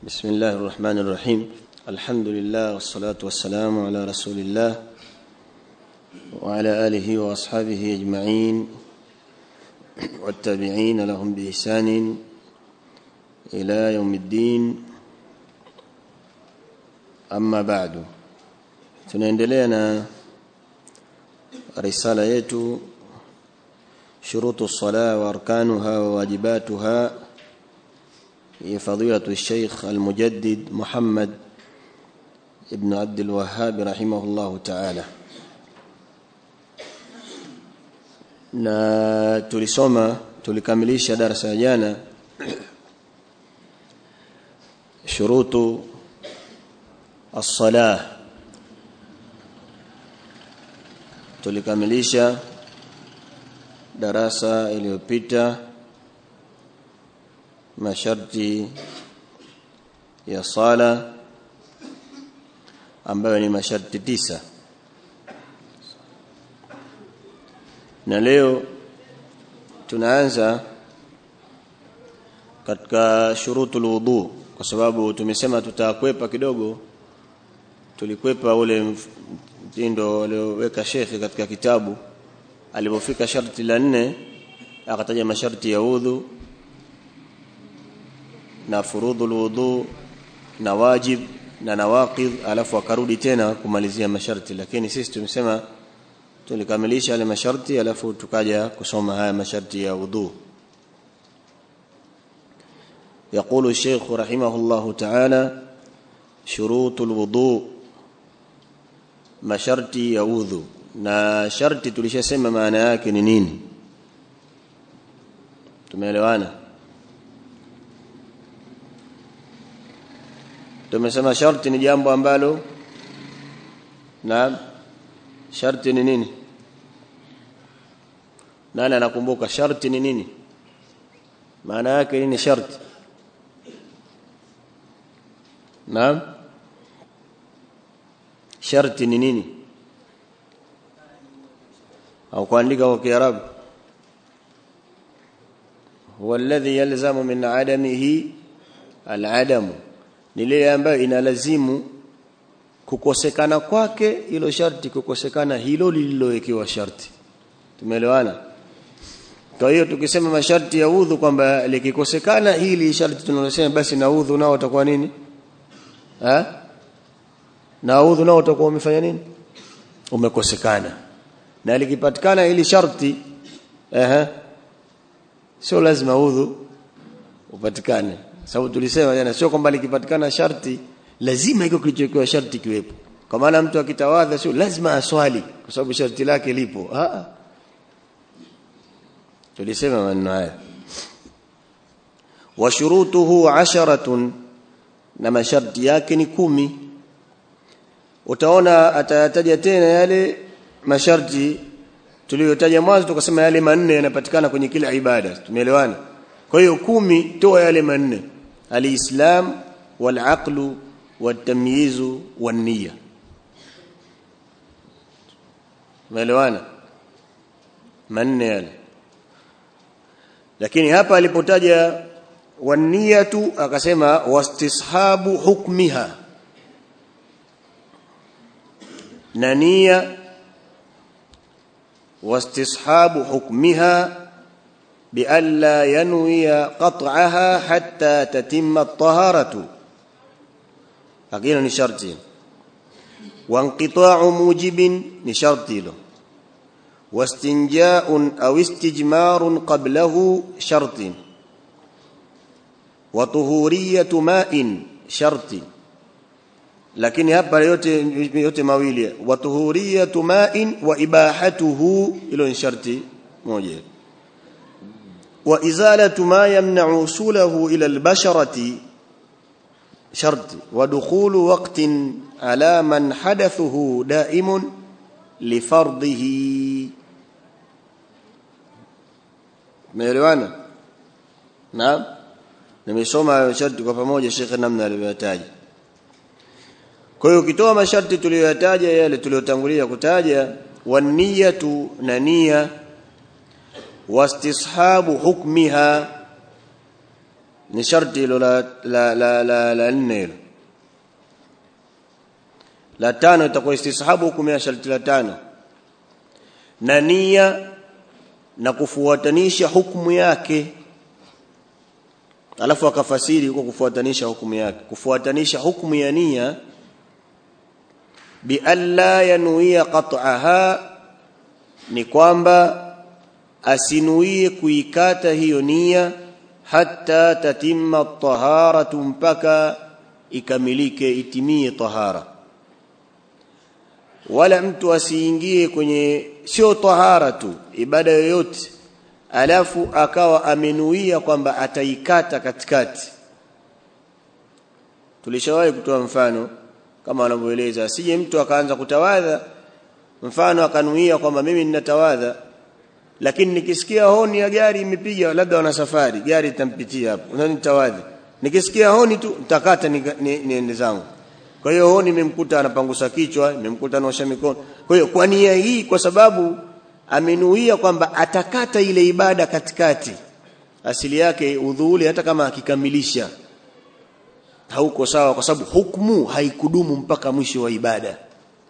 بسم الله الرحمن الرحيم الحمد لله والصلاة والسلام على رسول الله وعلى آله وأصحابه أجمعين والتابعين لهم بإحسان إلى يوم الدين أما بعد tunaendelea na risala yetu shurutu الصلاة وأركانها وواجباتها هي فضيلة الشيخ المجدد محمد ابن عبد الوهاب رحمه الله تعالى na tulisoma tulikamilisha darasa jana shurutu as-salah tulikamilisha darasa iliyopita masharti ya sala ambayo ni masharti tisa na leo tunaanza katika shurutul wudu kwa sababu tumesema tutakwepa kidogo tulikwepa ule mtindo alioweka shekhi katika kitabu alipofika sharti la nne akataja masharti ya udhu na furudhul wudu na wajib na nawaqid alafu akarudi tena kumalizia masharti lakini sisi tumesema tulikamilisha yale masharti alafu tukaja kusoma haya masharti ya wudu يقول الشيخ رحمه الله تعالى شروط الوضوء masharti ya udhu na sharti tulishasema maana yake ni nini tumeelewana tumesema sharti ni jambo ambalo na sharti ni nini nani anakumbuka sharti ni nini maana yake nini sharti naam sharti ni nini au kuandika kwa kiarabu huwa alladhi yalzamu min adamihi al'adamu ni ile ambayo inalazimu kukosekana kwake hilo sharti kukosekana hilo lililowekewa sharti tumeelewana kwa hiyo tukisema masharti ya udhu kwamba likikosekana hili sharti tunalosema basi na udhu nao utakuwa nini ha? na udhu nao utakuwa umefanya nini umekosekana na likipatikana hili sharti ehe sio lazima udhu upatikane sababu tulisema jana sio kwamba likipatikana sharti lazima iko kilichokuwa sharti kiwepo kwa maana mtu akitawadha sio lazima aswali kwa sababu sharti lake lipo ah tulisema maneno haya wa shurutuhu asharatun na masharti yake ni kumi utaona atayataja tena yale masharti tuliyotaja mwanzo tukasema yale manne yanapatikana kwenye kila ibada tumeelewana kwa hiyo kumi toa yale manne alislam walaqlu watamyizu wania umeelewana manne yale lakini hapa alipotaja waniyatu akasema wastishabu hukmiha na nia wastishabu hukmiha بألا ينوي قطعها حتى تتم الطهارة أقيل نشرط وانقطاع موجب نشرط له واستنجاء أو استجمار قبله شرط وطهورية ماء شرط lakini hapa yote yote mawili wa tuhuriyatu ma'in wa ibahatuhu ilo ni sharti moja wa izalatu ma yamna'u usulahu ila albasharati sharti wa dukhulu waqtin ala man hadathuhu da'imun li fardhihi meelewana naam nimesoma sharti kwa pamoja shekhe namna alivyotaja kwa hiyo ukitoa masharti tuliyoyataja yale tuliyotangulia kutaja waniyatu na nia wastishabu hukmiha ni sharti hilo la la la la, la nne hilo la tano itakuwa istishabu hukumu ya sharti la tano na nia na kufuatanisha hukumu yake alafu akafasiri kwa kufuatanisha hukumu yake kufuatanisha hukumu ya nia bi alla yanuia qat'aha ni kwamba asinuie kuikata hiyo nia hatta tatimma taharatu mpaka ikamilike itimie tahara wala mtu asiingie kwenye sio tahara tu ibada yoyote alafu akawa amenuia kwamba ataikata katikati tulishawahi kutoa mfano kama wanavyoeleza asije mtu akaanza kutawadha mfano akanuia kwamba mimi ninatawadha lakini nikisikia honi ya gari imepiga labda wana safari gari itampitia hapo unanitawadhi nikisikia honi tu nitakata niende ni, ni zangu kwa hiyo honi imemkuta anapangusa kichwa imemkuta anaosha mikono kwa hiyo kwa nia hii kwa sababu amenuia kwamba atakata ile ibada katikati asili yake udhuuli hata kama akikamilisha hauko sawa kwa sababu hukumu haikudumu mpaka mwisho wa ibada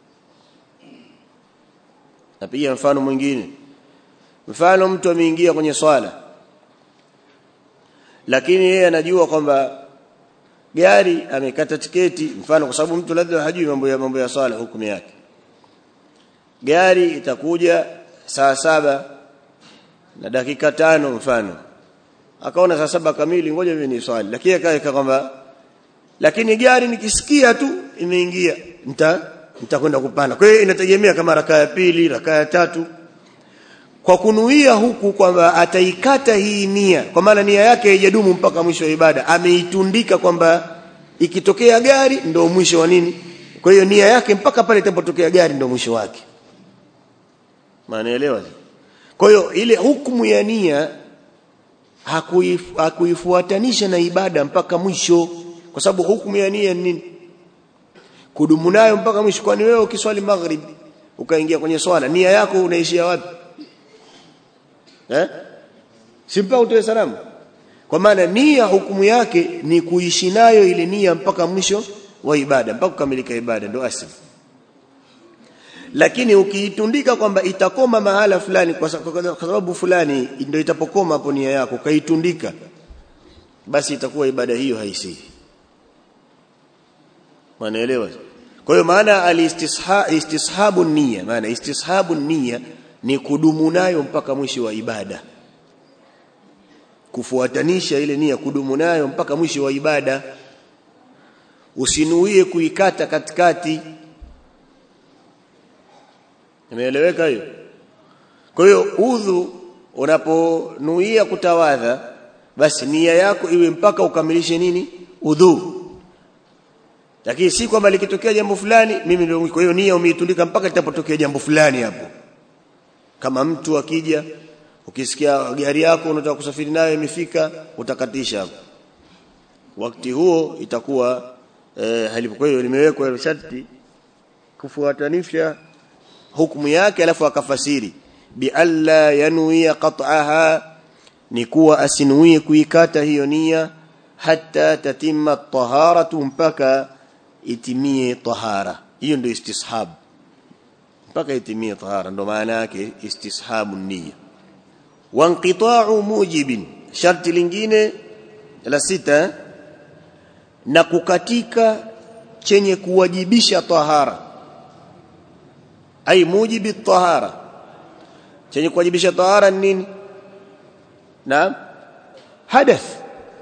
napiga mfano mwingine mfano mtu ameingia kwenye swala lakini yeye anajua kwamba gari amekata tiketi mfano kwa sababu mtu labda hajui mambo ya mambo ya swala hukumu yake gari itakuja saa saba na dakika tano mfano akaona saa saba kamili ngoja mimi ni swali lakini akaweka kwamba lakini gari nikisikia tu imeingia nita nitakwenda kupanda kwa hiyo inategemea kama rakaa ya pili rakaa ya tatu kwa kunuia huku kwamba ataikata hii nia kwa maana nia yake haijadumu mpaka mwisho wa ibada ameitundika kwamba ikitokea gari ndio mwisho wa nini kwa hiyo nia yake mpaka pale itapotokea gari ndio mwisho wake maanaelewa kwa hiyo ile hukumu ya nia hakuif, hakuifuatanisha na ibada mpaka mwisho kwa sababu hukumu ya nia ni nini kudumu nayo mpaka mwisho kwani wewe ukiswali maghrib ukaingia kwenye swala nia yako unaishia wapi eh simpa utoe salamu kwa maana nia hukumu yake ni kuishi nayo ile nia mpaka mwisho wa ibada mpaka kukamilika ibada ndio asili lakini ukiitundika kwamba itakoma mahala fulani kwa sababu fulani ndio itapokoma hapo nia yako kaitundika basi itakuwa ibada hiyo haisihi Manaelewa? Kwa hiyo maana alistisha istishabu nia, maana istishabu nia ni kudumu nayo mpaka mwisho wa ibada. Kufuatanisha ile nia kudumu nayo mpaka mwisho wa ibada. Usinuie kuikata katikati. Imeeleweka hiyo? Kwa hiyo udhu unaponuia kutawadha basi nia yako iwe mpaka ukamilishe nini? Udhu lakini si kwamba likitokea jambo fulani mimi ndio kwa hiyo nia umeitundika mpaka litapotokea jambo fulani hapo kama mtu akija ukisikia gari yako unataka kusafiri nayo imefika utakatisha hapo wakati huo itakuwa eh, halipo kwa hiyo limewekwa sharti kufuatanisha hukumu yake alafu akafasiri bi alla yanwi qat'aha ni kuwa asinuie kuikata hiyo nia hatta tatimma taharatu mpaka itimie tahara hiyo ndio istishab mpaka itimie tahara ndo maana yake istishabu nia wa inqita'u mujibin sharti lingine la sita na kukatika chenye kuwajibisha tahara ai mujibi tahara chenye kuwajibisha tahara ni nini na hadath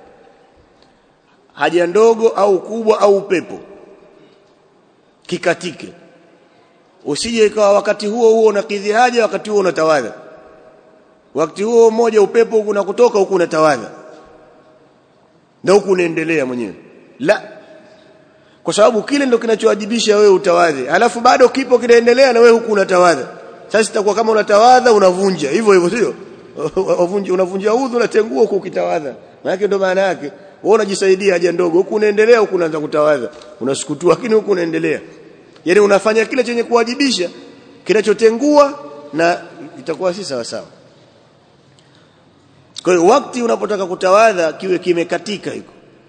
haja ndogo au kubwa au upepo kikatike usije ikawa wakati huo huo unakidhi haja wakati huo unatawadha wakati huo mmoja upepo huku kutoka huku unatawadha na huku unaendelea mwenyewe la kwa sababu kile ndo kinachowajibisha wewe utawadhe alafu bado kipo kinaendelea na wewe huku unatawadha sasa itakuwa kama unatawadha unavunja hivyo hivyo sio unavunja unavunja udhu unatengua huku ukitawadha maana ndo maana yake wewe unajisaidia haja ndogo huku unaendelea huku unaanza kutawadha unasukutua lakini huku unaendelea yani unafanya kile chenye kuwajibisha kinachotengua na itakuwa si sawa sawa kwa hiyo wakati unapotaka kutawadha kiwe kimekatika hiko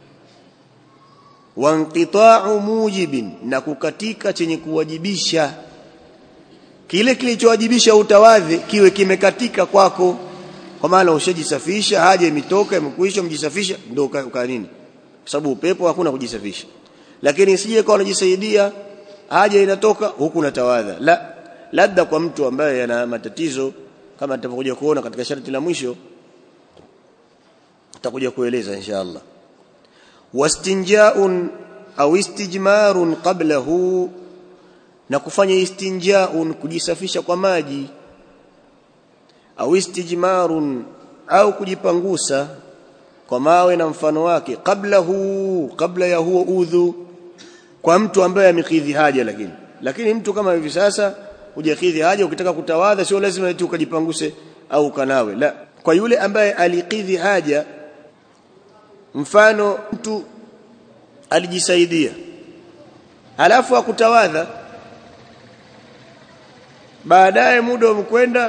wanqita'u mujibin na kukatika chenye kuwajibisha kile kilichowajibisha utawadhi kiwe kimekatika kwako kwa maana ushajisafisha haja imetoka imekuisha mjisafisha ndio uka nini kwa sababu upepo hakuna kujisafisha lakini isije kwa unajisaidia haja inatoka huku unatawadha la labda kwa mtu ambaye ana matatizo kama tutakuja kuona katika sharti la mwisho tutakuja kueleza inshallah wastinja'un au istijmarun qablahu na kufanya istinja'un kujisafisha kwa maji au istijmarun au kujipangusa kwa mawe na mfano wake qablahu kabla ya huo udhu kwa mtu ambaye amekidhi haja lakini lakini mtu kama hivi sasa hujakidhi haja ukitaka kutawadha sio lazima eti ukajipanguse au kanawe la kwa yule ambaye alikidhi haja mfano mtu alijisaidia halafu akutawadha baadaye muda umekwenda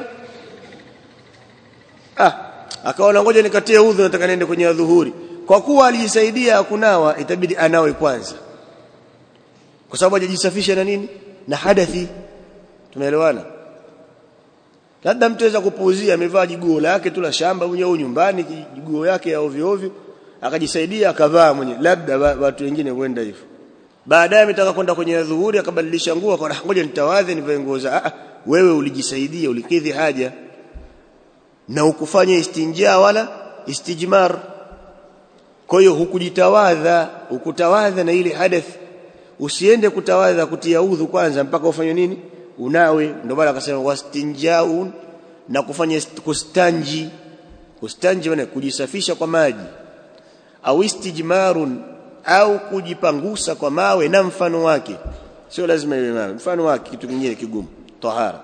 ah akaona ngoja nikatie udhu nataka niende kwenye dhuhuri kwa kuwa alijisaidia kunawa itabidi anawe kwanza kwa sababu hajajisafisha na nini na hadathi tumeelewana labda mtu aweza kupuuzia amevaa jiguo lake tu la shamba mwenye au nyumbani jiguo yake ya ovyo ovyo akajisaidia akavaa mwenye labda watu wengine huenda hivyo baadaye ametaka kwenda kwenye dhuhuri akabadilisha nguo akaona ngoja nitawadhe nivae nguo za ah wewe ulijisaidia ulikidhi haja na ukufanya istinja wala istijmar kwa hiyo hukujitawadha ukutawadha na ile hadath usiende kutawadha kutia udhu kwanza mpaka ufanye nini unawe ndio maana akasema wastinjaun na kufanya kustanji kustanji maana kujisafisha kwa maji au istijmarun au kujipangusa kwa mawe na mfano wake sio lazima iwe mawe mfano wake kitu kingine kigumu tahara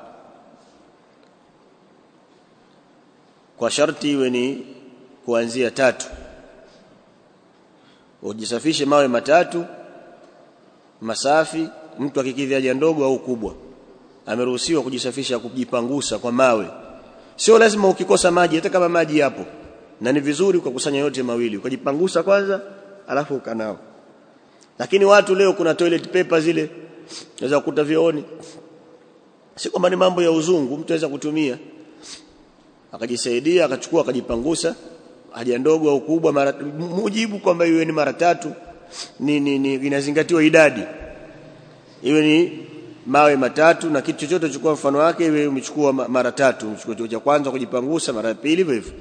kwa sharti iwe ni kuanzia tatu ujisafishe mawe matatu masafi mtu akikidhi haja ndogo au kubwa ameruhusiwa kujisafisha kujipangusa kwa mawe sio lazima ukikosa maji hata kama maji yapo na ni vizuri ukakusanya yote mawili ukajipangusa kwanza alafu ukanao lakini watu leo kuna toilet paper zile unaweza kukuta vioni si kwamba ni mambo ya uzungu mtu anaweza kutumia akajisaidia akachukua akajipangusa haja ndogo au kubwa mara mujibu kwamba iwe ni mara tatu ni, ni, ni inazingatiwa idadi iwe ni mawe matatu na kitu chochote chukua mfano wake iwe umechukua mara tatu umechukua cha kwanza kujipangusa mara ya pili hivyo hivyo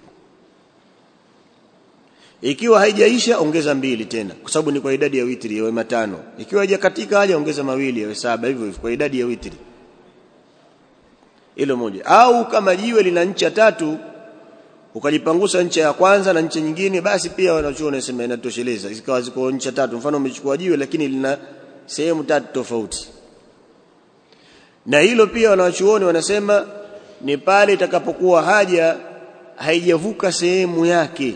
ikiwa haijaisha ongeza mbili tena kwa sababu ni kwa idadi ya witri yawe matano ikiwa haijakatika haja ongeza mawili yawe saba hivyo hivyo kwa idadi ya witri hilo moja au kama jiwe lina ncha tatu ukajipangusa ncha ya kwanza na ncha nyingine basi pia wanachuoni wanasema inatosheleza ikawa ziko ncha tatu mfano umechukua jiwe lakini lina sehemu tatu tofauti na hilo pia wanachuoni wanasema ni pale itakapokuwa haja haijavuka sehemu yake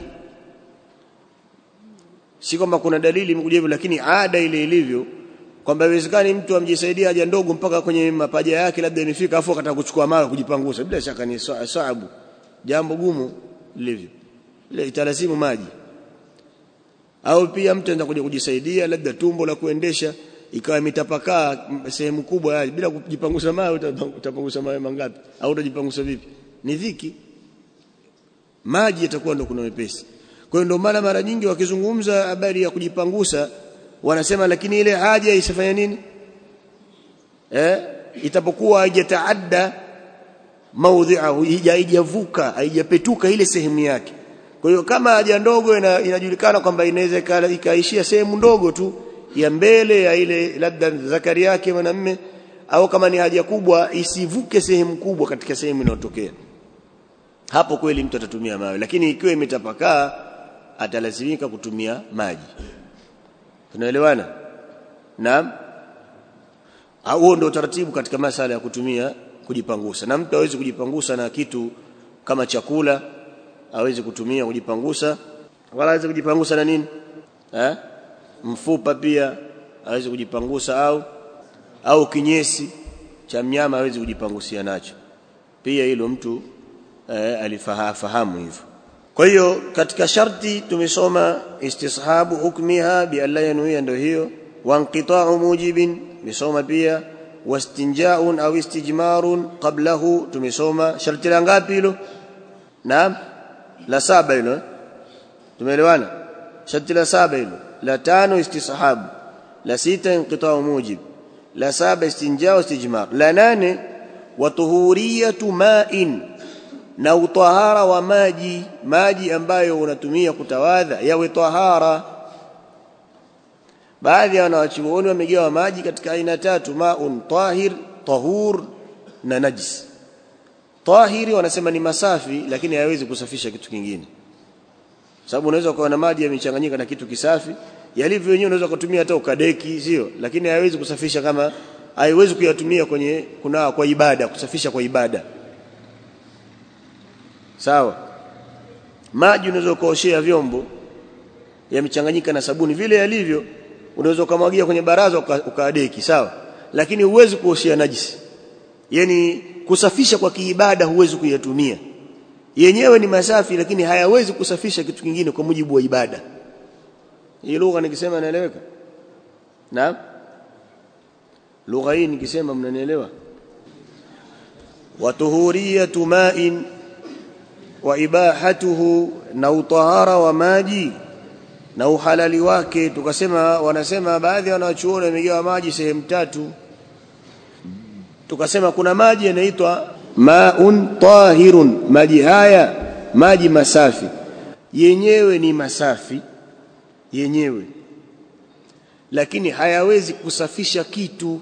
si kwamba kuna dalili imekuja hivyo lakini ada ile ilivyo kwamba iwezekani mtu amjisaidia haja ndogo mpaka kwenye mapaja yake labda imefika afu akataka kuchukua mawe kujipangusa bila shaka ni saabu jambo gumu lilivyo ile italazimu maji au pia mtu anaweza kuja kujisaidia labda tumbo la kuendesha ikawa imetapakaa sehemu kubwa bila kujipangusa mawe utapangusa mawe mangapi au utajipangusa vipi ni dhiki maji yatakuwa ndo kuna wepesi kwa hiyo ndio maana mara nyingi wakizungumza habari ya kujipangusa wanasema lakini ile haja isifanye nini eh itapokuwa haijataadda maudhi'ahu haijavuka haijapetuka ile sehemu yake kwa hiyo kama haja ndogo inajulikana kwamba inaweza ikaishia sehemu ndogo tu ya mbele ya ile labda zakari yake mwanamme au kama ni haja kubwa isivuke sehemu kubwa katika sehemu inayotokea hapo kweli mtu atatumia mawe lakini ikiwa imetapakaa atalazimika kutumia maji tunaelewana naam huo ndio utaratibu katika masala ya kutumia kujipangusa na mtu hawezi kujipangusa na kitu kama chakula hawezi kutumia kujipangusa wala hawezi kujipangusa na nini eh mfupa pia hawezi kujipangusa au au kinyesi cha mnyama hawezi kujipangusia nacho pia hilo mtu eh, alifahamu hivyo kwa hiyo katika sharti tumesoma istishabu hukmiha bi alla yanuia ndio hiyo wa inqita'u mujibin tumesoma pia wastinja'un au istijmarun qablahu tumesoma sharti la ngapi hilo naam la saba hilo tumeelewana sharti la saba hilo la tano istishabu la sita inqita'u mujib la saba istinja'u istijmar la nane wa tuhuriyatu ma'in na utahara wa maji maji ambayo unatumia kutawadha yawe tahara baadhi ya wanawachuoni wamegawa maji katika aina tatu maun tahir tahur na najis tahiri wanasema ni masafi lakini hayawezi kusafisha kitu kingine sababu unaweza kuwa na maji yamechanganyika na kitu kisafi yalivyo wenyewe unaweza kutumia hata ukadeki sio lakini hayawezi kusafisha kama haiwezi kuyatumia kwenye kuna kwa ibada kusafisha kwa ibada sawa maji unaweza kuoshea vyombo yamechanganyika na sabuni vile yalivyo unaweza kumwagia kwenye baraza ukaadeki sawa lakini huwezi kuoshea najisi yani kusafisha kwa kiibada huwezi kuyatumia yenyewe ni masafi lakini hayawezi kusafisha kitu kingine kwa mujibu wa ibada hii lugha nikisema naeleweka naam lugha hii nikisema mnanielewa wa tuhuriyatu ma'in wa ibahatuhu na utahara wa maji na uhalali wake tukasema wanasema baadhi ya wanachuoni wamegawa maji sehemu tatu tukasema kuna maji yanaitwa maun tahirun maji haya maji masafi yenyewe ni masafi yenyewe lakini hayawezi kusafisha kitu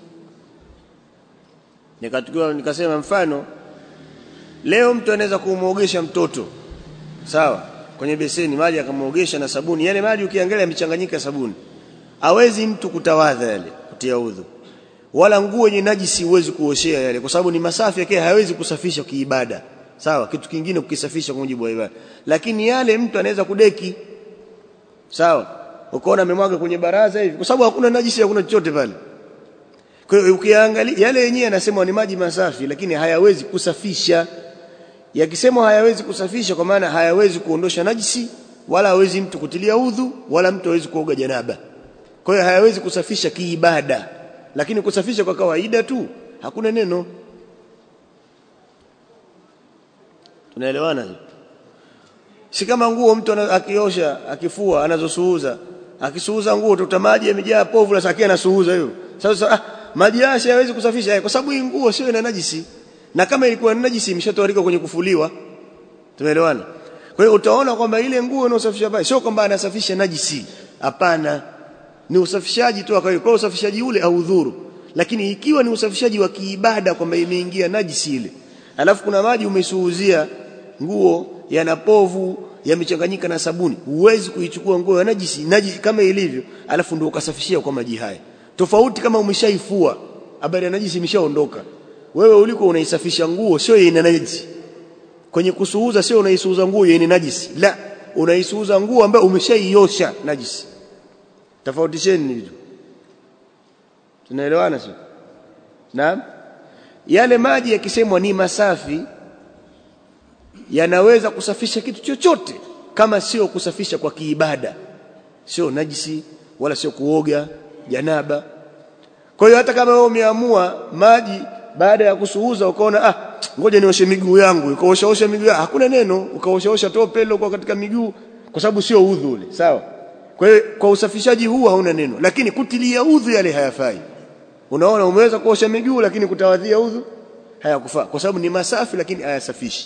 nikatukiwa nikasema mfano leo mtu anaweza kumuogesha mtoto sawa kwenye beseni maji akamuogesha na sabuni yale maji ukiangalia yamechanganyika sabuni hawezi mtu kutawadha yale kutia udhu wala nguo yenye najisi huwezi kuoshea yale kwa sababu ni masafi yake hayawezi kusafisha kiibada sawa kitu kingine kukisafisha kwa mujibu wa ibada lakini yale mtu anaweza kudeki sawa ukaona amemwaga kwenye baraza hivi kwa sababu hakuna najisi hakuna chochote pale kwa hiyo ukiangalia yale yenyewe yanasema ni maji masafi lakini hayawezi kusafisha yakisema hayawezi kusafisha kwa maana hayawezi kuondosha najisi wala hawezi mtu kutilia udhu wala mtu hawezi kuoga janaba kwa hiyo hayawezi kusafisha kiibada lakini kusafisha kwa kawaida tu hakuna neno tunaelewana si kama nguo mtu akiosha akifua anazosuuza akisuuza nguo tuta maji yamejaa povu la sakia anasuuza hiyo sasa ah, maji haya hayawezi kusafisha kwa sababu hii nguo sio ina najisi na kama ilikuwa ni najisi imeshatoarika kwenye kufuliwa tumeelewana kwa hiyo utaona kwamba ile nguo inayosafisha pale sio kwamba anasafisha najisi hapana ni usafishaji tu kwa hiyo usafishaji ule au udhuru lakini ikiwa ni usafishaji wa kiibada kwamba imeingia najisi ile alafu kuna maji umesuuzia nguo yana povu yamechanganyika na sabuni huwezi kuichukua nguo ya najisi najisi kama ilivyo alafu ndio ukasafishia kwa maji haya tofauti kama umeshaifua habari ya najisi imeshaondoka wewe uliko unaisafisha nguo sio ina najisi kwenye kusuuza sio unaisuuza nguo yenye najisi la unaisuuza nguo ambayo umeshaiosha najisi tofautisheni hizo tunaelewana sio naam yale maji yakisemwa ni masafi yanaweza kusafisha kitu chochote kama sio kusafisha kwa kiibada sio najisi wala sio kuoga janaba kwa hiyo hata kama wewe umeamua maji baada ya kusuuza ukaona ah ngoja nioshe miguu yangu ukaoshaosha miguu hakuna neno ukaoshaosha tope ile kwa katika miguu kwa sababu sio udhu ule sawa kwa hiyo kwa usafishaji huu hauna neno lakini kutilia udhu yale hayafai unaona umeweza kuosha miguu lakini kutawadhia udhu hayakufaa kwa sababu ni masafi lakini hayasafishi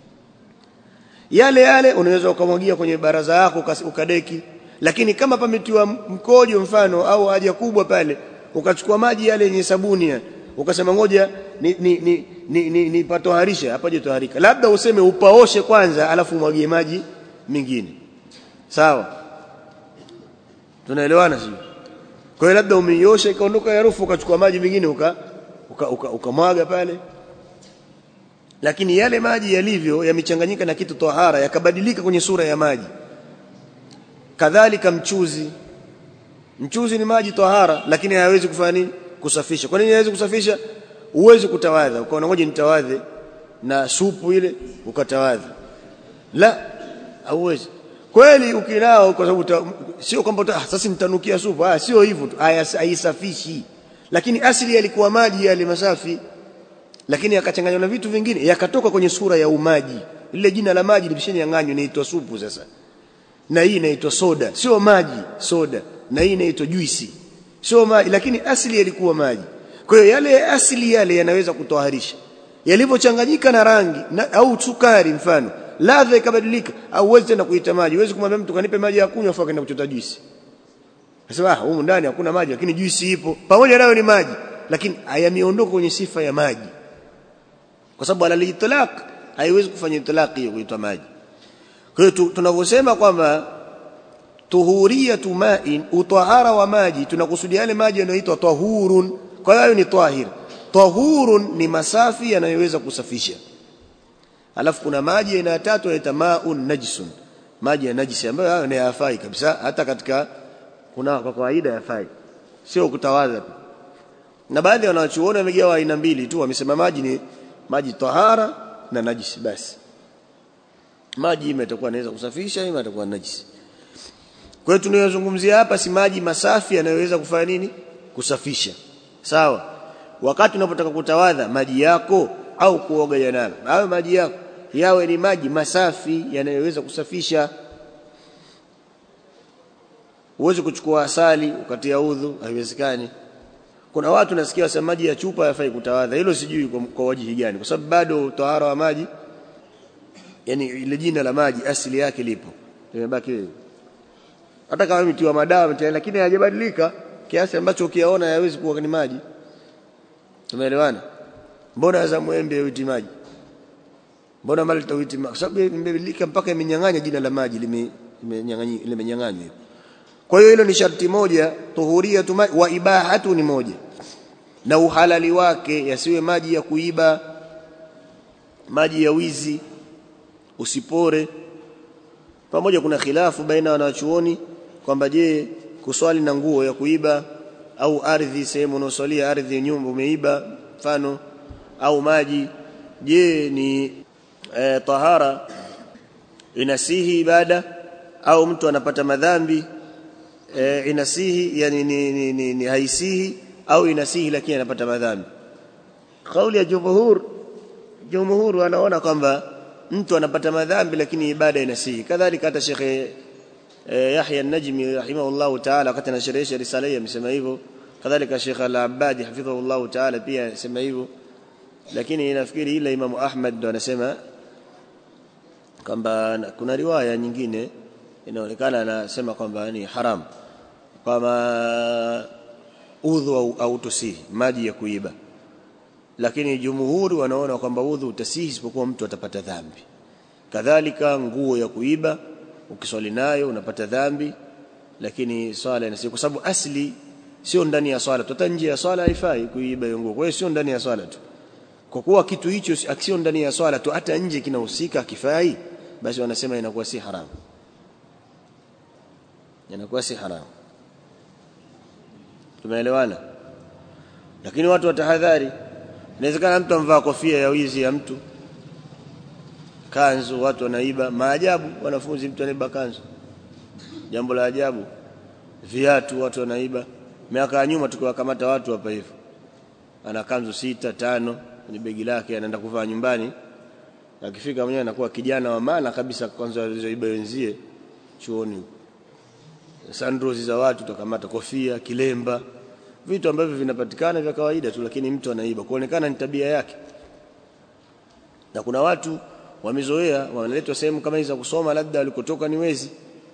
yale yale unaweza ukamwagia kwenye baraza yako ukadeki lakini kama pametiwa mkojo mfano au haja kubwa pale ukachukua maji yale yenye sabuni ya, ukasema ngoja ni ni ni, ni, ni, ni patoharisha hapaje toharika labda useme upaoshe kwanza alafu umwagie maji mengine sawa tunaelewana sio kwa hiyo labda umeiosha ikaondoka harufu ukachukua maji mengine uka ukamwaga uka, uka, uka pale lakini yale maji yalivyo yamechanganyika na kitu tahara yakabadilika kwenye sura ya maji kadhalika mchuzi mchuzi ni maji tahara lakini hayawezi kufanya nini kusafisha kwa nini hayawezi kusafisha uwezi kutawadha ukaona ngoja nitawadhe na supu ile ukatawadha la hauwezi kweli ukinao kwa sababu sio kwamba ah, sasa nitanukia supu ah sio hivyo tu haisafishi lakini asili yalikuwa maji yale masafi lakini yakachanganywa na vitu vingine yakatoka kwenye sura ya umaji lile jina la maji limeshanyang'anywa inaitwa supu sasa na hii inaitwa soda sio maji soda na hii inaitwa juisi sio maji lakini asili yalikuwa maji kwa hiyo yale asili yale yanaweza kutoharisha yalivyochanganyika na rangi na, au sukari mfano ladha ikabadilika au uwezi tena kuita maji uwezi kumwambia mtu kanipe maji ya kunywa afa kaenda kuchota juisi Nasema ah humu ndani hakuna maji lakini juisi ipo pamoja nayo ni maji lakini hayameondoka kwenye sifa ya maji kwa sababu alal itlaq haiwezi kufanya itlaq hiyo kuitwa maji kwa hiyo tunavyosema kwamba tuhuriyatu ma'in utahara wa maji tunakusudia yale maji yanayoitwa tahurun kwa hiyo ni tahir tahurun ni masafi yanayoweza kusafisha alafu kuna maji aina ya tatu yanaitwa ma'un najsun maji ya najisi ambayo hayo ni hayafai kabisa hata katika kuna kwa kawaida yafai sio kutawadha na baadhi ya wanachuoni wamegawa aina mbili tu wamesema maji ni maji tahara na najisi basi maji imetakuwa inaweza kusafisha ima itakuwa najisi kwa hiyo tunayozungumzia hapa si maji masafi yanayoweza kufanya nini kusafisha sawa wakati unapotaka kutawadha maji yako au kuoga janaba hayo maji yako yawe ni maji masafi yanayoweza kusafisha Huwezi kuchukua asali ukatia udhu, haiwezekani. Kuna watu nasikia wasema maji ya chupa hayafai kutawadha. Hilo sijui kwa, kwa wajihi gani, kwa sababu bado tahara wa maji, yani ile jina la maji asili yake lipo, limebaki wewe. Hata kama mtiwa madawa mtia, lakini hayajabadilika kiasi ambacho ukiyaona hayawezi kuwa ni maji. Tumeelewana? Mbona za mwembe uiti maji? Mbona malta uiti maji? Kwa sababu imebadilika mpaka imenyang'anya jina la maji, limenyang'anywa limenyang'anywa kwa hiyo hilo ni sharti moja tuhuriyatu ma wa ibahatu ni moja na uhalali wake yasiwe maji ya kuiba maji ya wizi usipore pamoja kuna khilafu baina wanachuoni kwamba je kuswali na nguo ya kuiba au ardhi sehemu unaoswalia ardhi nyumba umeiba mfano au maji je ni e, tahara inasihi ibada au mtu anapata madhambi e, inasihi yani ni, ni, ni, ni haisihi au inasihi lakini anapata madhambi kauli ya jumhur jumhur wanaona kwamba mtu anapata madhambi lakini ibada inasihi kadhalika hata shekhe e, Yahya an-Najmi rahimahullah ta'ala wakati anasherehesha risala hii amesema hivyo kadhalika Sheikh Al-Abbadi hafidhahullah ta'ala pia anasema hivyo lakini nafikiri ila Imam Ahmad ndo anasema kwamba kuna riwaya nyingine inaonekana anasema kwamba ni haram kwamba udhu au, au tusihi maji ya kuiba lakini jumhuri wanaona kwamba udhu utasihi isipokuwa mtu atapata dhambi kadhalika nguo ya kuiba ukiswali nayo unapata dhambi lakini swala inasihi kwa sababu asli sio ndani ya swala hata nje ya swala haifai kuiba hiyo nguo kwa hiyo sio ndani ya swala tu kwa kuwa kitu hicho sio ndani ya swala tu hata nje kinahusika kifai basi wanasema inakuwa si haramu inakuwa si haramu tumeelewana lakini watu watahadhari inawezekana mtu amvaa kofia ya wizi ya mtu kanzu watu wanaiba maajabu wanafunzi mtu anaiba kanzu jambo la ajabu viatu watu wanaiba miaka ya nyuma tukiwakamata watu hapa hivyo ana kanzu sita tano kwenye begi lake anaenda kuvaa nyumbani akifika mwenyewe anakuwa kijana wa maana kabisa kwanza alizoiba wenzie chuoni sandals za watu tukamata kofia kilemba vitu ambavyo vinapatikana vya kawaida tu lakini mtu anaiba kuonekana ni tabia yake na kuna watu wamezoea wanaletwa sehemu kama hizi za kusoma labda walikotoka ni wezi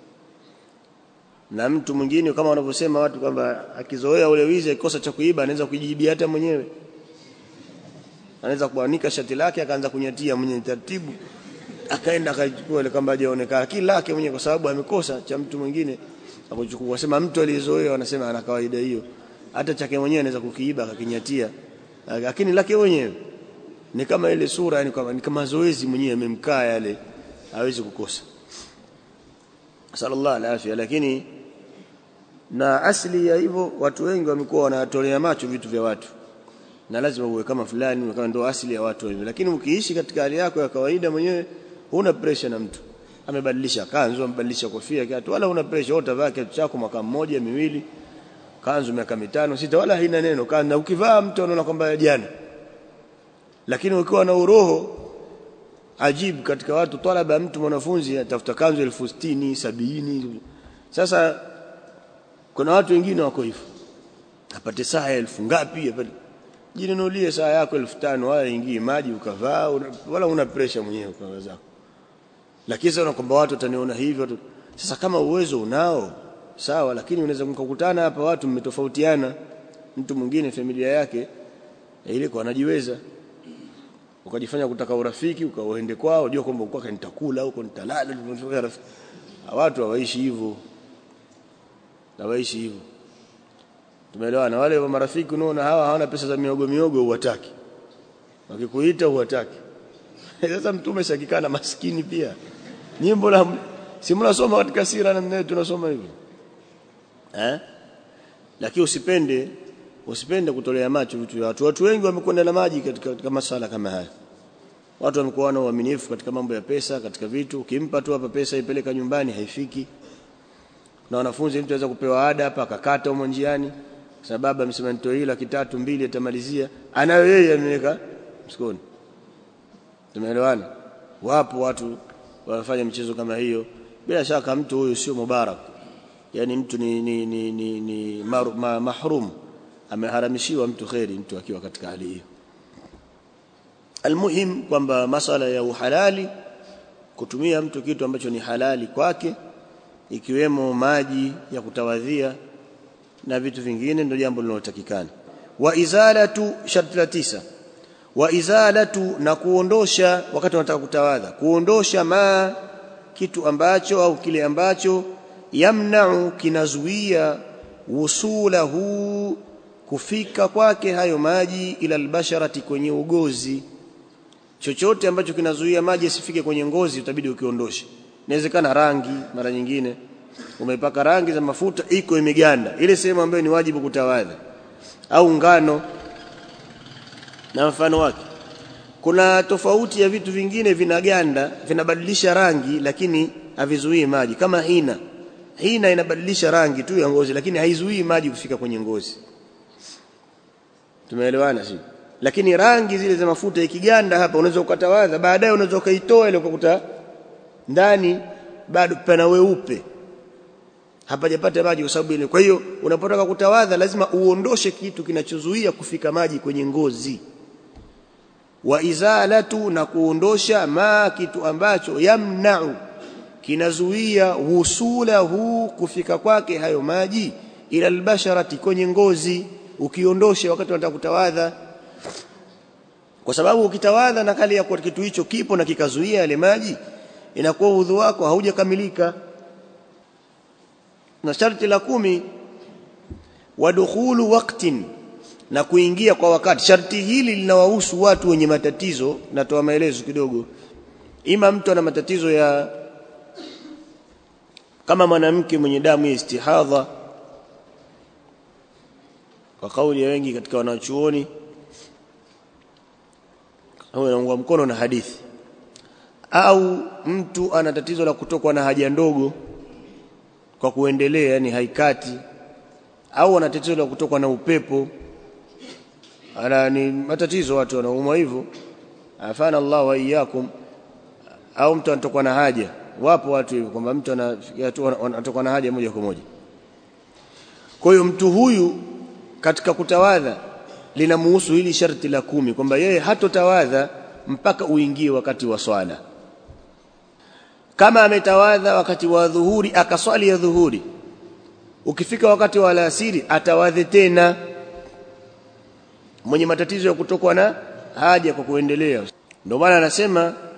na mtu mwingine kama wanavyosema watu kwamba akizoea ule wizi akikosa cha kuiba anaweza kujijibia hata mwenyewe anaweza kuanika shati lake akaanza kunyatia mwenye taratibu akaenda akachukua ile kamba hajaonekana kila lake mwenyewe kwa sababu amekosa cha mtu mwingine akuchukua wasema mtu aliyezoea wanasema ana kawaida hiyo hata chake mwenyewe anaweza kukiiba akakinyatia lakini lake mwenyewe ni kama ile sura yani kama ni kama zoezi mwenyewe amemkaa yale hawezi kukosa sallallahu alaihi lakini na asili ya hivyo watu wengi wamekuwa wanatolea macho vitu vya watu na lazima uwe kama fulani kama ndio asili ya watu hivyo lakini ukiishi katika hali yako ya kawaida mwenyewe huna pressure na mtu amebadilisha kanzu amebadilisha kofia kiatu wala una pressure utavaa kiatu chako mwaka mmoja miwili kanzu miaka mitano sita wala haina neno kana ukivaa mtu anaona kwamba jana lakini ukiwa na uroho ajibu katika watu talaba mtu mwanafunzi atafuta kanzu elfu sitini sabini sasa kuna watu wengine wako hivyo apate saa elfu ngapi apate jinunulie saa yako elfu tano wala ingii maji ukavaa una, wala una pressure mwenyewe kwa zako lakini sasa kwamba watu wataniona hivyo sasa kama uwezo unao sawa lakini unaweza mkakutana hapa watu mmetofautiana mtu mwingine familia yake ile kwa anajiweza ukajifanya kutaka urafiki ukaoende kwao unajua kwamba uko nitakula huko nitalala watu hawaishi hivyo hawaishi hivyo tumeelewana wale wa marafiki unaona hawa hawana pesa za miogo miogo huwataki wakikuita huwataki sasa mtume shakikana maskini pia nyimbo la si mnasoma katika sira na mnaye tunasoma hivyo eh lakini usipende usipende kutolea macho vitu vya watu watu wengi wamekwenda na maji katika, katika masala kama haya watu wamekuwa na uaminifu katika mambo ya pesa katika vitu ukimpa tu hapa pesa ipeleka nyumbani haifiki na wanafunzi mtu anaweza kupewa ada hapa akakata humo njiani sababu amesema nitoe hii laki tatu mbili atamalizia anayo yeye ameweka msikoni tumeelewana wapo watu wanafanya michezo kama hiyo bila shaka mtu huyu sio mubarak yani mtu ni, ni, ni, ni, ni mar, ma, mahrum ameharamishiwa mtu kheri mtu akiwa katika hali hiyo almuhim kwamba masala ya uhalali kutumia mtu kitu ambacho ni halali kwake ikiwemo maji ya kutawadhia na vitu vingine ndio jambo linalotakikana wa izalatu sharti la tisa wa izalatu na kuondosha wakati unataka kutawadha kuondosha ma kitu ambacho au kile ambacho yamna'u kinazuia wusulahu kufika kwake hayo maji ila albasharati kwenye ugozi chochote ambacho kinazuia maji asifike kwenye ngozi utabidi ukiondoshe inawezekana rangi mara nyingine umepaka rangi za mafuta iko imeganda ile sehemu ambayo ni wajibu kutawadha au ngano na mfano wake kuna tofauti ya vitu vingine vinaganda vinabadilisha rangi lakini havizuii maji kama hina hina inabadilisha rangi tu ya ngozi lakini haizuii maji kufika kwenye ngozi tumeelewana si lakini rangi zile za mafuta ikiganda hapa unaweza ukatawadha baadaye unaweza ukaitoa ile ukakuta ndani bado pana weupe hapajapata maji kwa sababu ile kwa hiyo unapotaka kutawadha lazima uondoshe kitu kinachozuia kufika maji kwenye ngozi wa izalatu na kuondosha ma kitu ambacho yamna'u kinazuia wusulahu kufika kwake hayo maji ila albasharati kwenye ngozi ukiondoshe wakati unataka kutawadha kwa sababu ukitawadha na kali ya kwa kitu hicho kipo na kikazuia yale maji inakuwa udhu wako haujakamilika na sharti la kumi wadukhulu waqtin na kuingia kwa wakati sharti hili linawahusu watu wenye matatizo natoa maelezo kidogo ima mtu ana matatizo ya kama mwanamke mwenye damu ya istihadha kwa kauli ya wengi katika wanachuoni au anaungwa mkono na hadithi au mtu ana tatizo la kutokwa na haja ndogo kwa kuendelea yani haikati au ana tatizo la kutokwa na upepo ana ni matatizo watu wanaumwa hivyo afana Allah wa iyyakum au mtu anatokwa na haja wapo watu hivyo kwamba mtu anatokwa na haja moja kwa moja kwa hiyo mtu huyu katika kutawadha linamuhusu hili sharti la kumi kwamba yeye hatotawadha mpaka uingie wakati wa swala kama ametawadha wakati wa dhuhuri akaswali ya dhuhuri ukifika wakati wa alasiri atawadhe tena mwenye matatizo ya kutokwa na haja kwa kuendelea ndio maana anasema